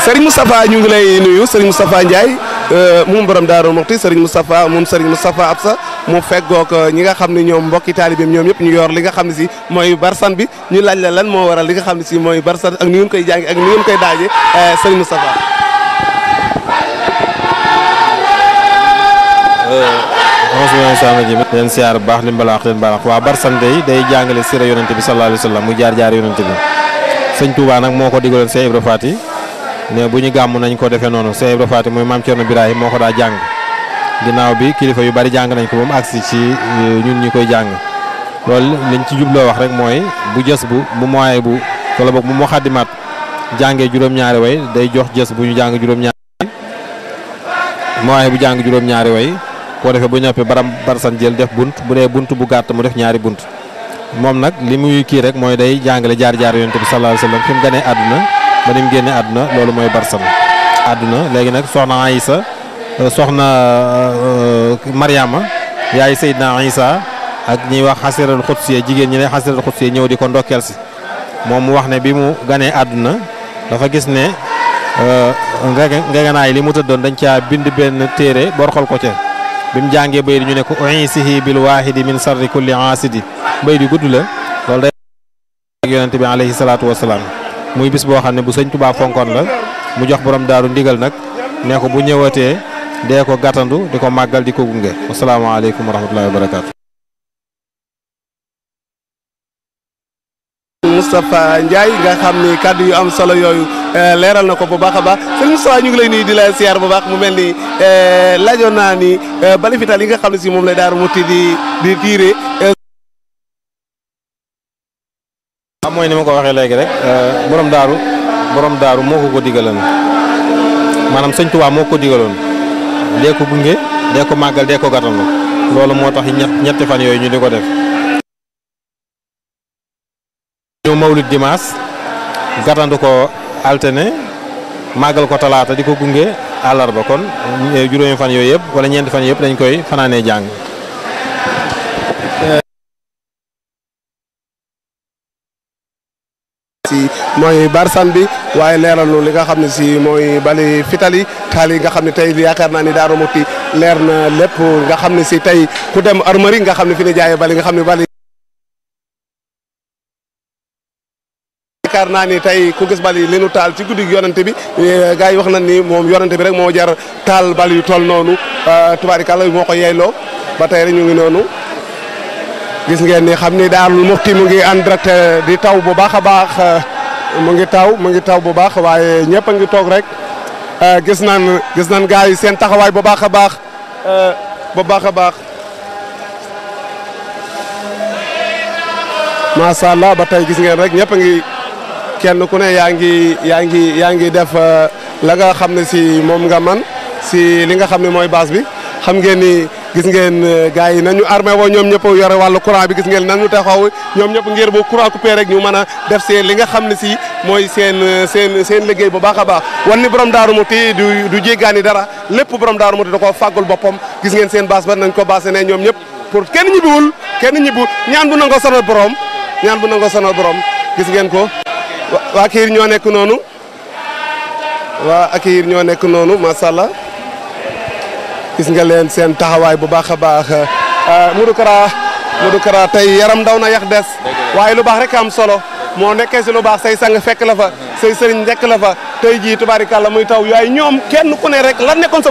Serigne Moustapha ñu ngi lay nuyu Serigne Moustapha Ndiaye moom borom Daaru Muxti Serigne Moustapha moom Serigne Moustapha Absa mu feggoog ñi nga xam ne ñoom mbokki taalibeem ñoom yëpp ñu yor li nga xam ne si mooy barsan bi ñu laaj la lan moo waral li nga xam ne si mooy barsan ak ni ngeen koy jàngi ak ni ngeen koy daaje Serigne Moustapha. mosuma sama ji leen siyaar bu baax li mbalaax leen balaax waa barsan day day jàngale sira yonente bi sallallahu alayhi wa sallam mu jaar jaar yonente bi sëñ Touba nag moo ko digaloon Cheikh Ibra Faty ne bu ñu gàmm nañ ko defee noonu Cheikh Ibra Faty mooy maam Thierno Birahim moo ko daa jàng ginnaaw bi kilifa yu bari jàng nañ ko ba mu agsi ci ñun ñi koy jàng loolu liñ ci jubloo wax rek mooy bu jës bu bu moye bu wala boog bu mu xaddimaat jàngee juróom-ñaari way day jox jës bu ñu jàng juróom-ñaari moye bu jàng juróom-ñaari way koo defee bu ñoppee baram barsan jël def bunt bu dee bunt bu gàtt mu def ñaari bunt moom nag li muy kii rek mooy day jàngale jaar-jaar yonent bi sallallahu alayhi wasallam fi mu gënee àdduna ba ni mu génnee àdduna loolu mooy barsan àdduna léegi nag soxna Aïssa soxna Mariama yaay Seydina Isa ak ñiy wax xasiral xutsiye jigéen ñi ne xasiral xutsiye ñëw di ko ndokkeel si moom mu wax ne bi mu ganee àdduna dafa gis ne ngeganaay li mu tëddoon dañ caa bind benn téere borxol ko ca bi mu jàngee bay di ñu ne ko uisihi bil waahidi min sarri kulli aasidi mbay di gudd la loolu day ak yonent bi alayhi salaatu wasalaam muy bis boo xam ne bu sëñ Tuubaa fonkoon la mu jox borom daaru ndigal nag ne ko bu ñëwatee dee ko gàttandu di ko màggal di ko gunge wasalaamaaleykum wa rahmatullahi wa barakaatu. Moustapha Ndiaye nga xam ni kàddu yu am solo yooyu leeral na ko bu baax a baax sëñ Moustapha ñu ngi lay nuyu di la siyaar bu baax mu mel ni laajoon naa ni bali fital yi nga xam ne si moom lay Daaru Muxti di di tiire. waaw mooy ni ma ko waxee léegi rek borom daaru borom daaru moo ko ko digaloon maanaam sëñ Tuubaa moo ko digaloon dee ko gunge dee ko màggal dee ko gàttandu loolu moo tax ñett ñetti fan yooyu ñu di ko def. ñu mawlid dimanche gàttandu ko altine màggal ko talaata di ko gunge àllarba kon juróomi fan yooyu yëpp wala ñeenti fan yëpp dañ koy fanaanee jàng. si mooy barsan bi waaye leeralu li nga xam ne si mooy bali fitali taal yi nga xam ne tey yaakaar naa ni Daaru Muxti leer na lépp nga xam ne si tey ku dem armari nga xam ne fi ne jaayee bali nga xam ne bali yaakaar naa ni tey ku gis bali li nu taal ci guddi yonante bi gars yi wax nañ ni moom yonante bi rek moo jar taal bali yu toll noonu tubaarikàlla moo ko yeyloo ba tey rek ñu ngi noonu gis ngeen ni xam ni Daaru Muxti mu ngi en direct di taw bu baax a baax mu ngi taw mu ngi taw bu baax waaye ñëpp a ngi toog rek gis nan gis nan gars yi seen taxawaay bu baax a baax bu baax a baax macha allah ba tey gis ngeen rek ñëpp a ngi kenn ku ne yaa ngi yaa ngi yaa ngi def la nga xam ne si moom nga man si li nga xam ne mooy base bi xam ngeen ni gis ngeen gars yi nañu armé woo ñoom ñëpp yore wàllu courant bi gis ngeen nañu taxaw ñoom ñëpp ngir bu courant coupé rek ñu mën a def seen li nga xam ne si mooy seen seen seen liggéey bu baax a baax wan ni borom Daaru Muxti du du jéggaani dara lépp borom Daaru Muxti da koo fàggul boppam gis ngeen seen base ba nañ ko basé ne ñoom ñëpp pour kenn ñibbiwul kenn ñibbiwul ñaan bu nangoo sonal borom ñaan bu nangoo sonal borom gis ngeen ko waa Kiir ñoo nekk noonu waa Kiir ñoo nekk noonu macha allah gis nga leen seen taxawaay bu baax a baax Modou Kara Modou Kara tey yaram daw na yax des waaye lu baax rek am solo moo nekkee si lu baax say sang fekk la fa say sëriñ nekk la fa tey jii tubaarikàlla muy taw yaay ñoom kenn ku ne rek lan nekkoon sa